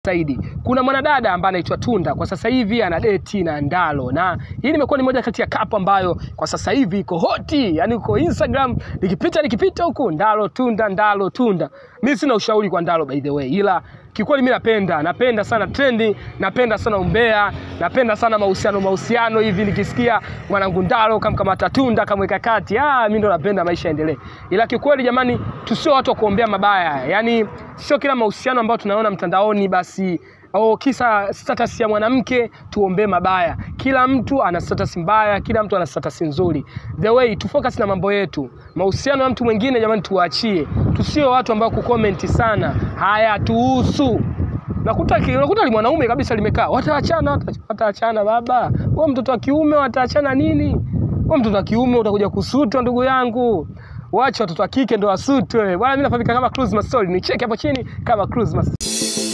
zaidi. Kuna mwanadada ambaye anaitwa Tunda kwa sasa hivi ana deti na Ndalo, na hii nimekuwa ni moja kati ya kapu ambayo kwa sasa hivi iko hoti, yani uko Instagram, nikipita nikipita huku Ndalo Tunda, Ndalo Tunda. Mimi sina ushauri kwa Ndalo by the way, ila kikweli mimi napenda napenda sana trendi, napenda sana umbea, napenda sana mahusiano mahusiano hivi, nikisikia mwanangu Ndalo kamkamata Tunda kamweka kati, ah, mimi ndo napenda maisha yaendelee. Ila kikweli jamani, tusio watu wa kuombea mabaya, yani sio kila mahusiano ambayo tunaona mtandaoni basi au kisa status ya mwanamke tuombee mabaya. Kila mtu ana status mbaya, kila mtu ana status nzuri. The way tu focus na mambo yetu. Mahusiano ya mtu mwingine jamani, tuwaachie. Tusio watu ambao kukomenti sana, haya tuhusu nakuta ki- unakuta li mwanaume kabisa limekaa wataachana wata- wataachana baba wewe mtoto wa kiume wataachana nini wewe mtoto wa kiume utakuja kusutwa ndugu yangu wacha watoto wa kike ndo wasutwe bwana mimi nafahamika kama Cruise Mastori nicheke hapo chini kama Cruise Mastori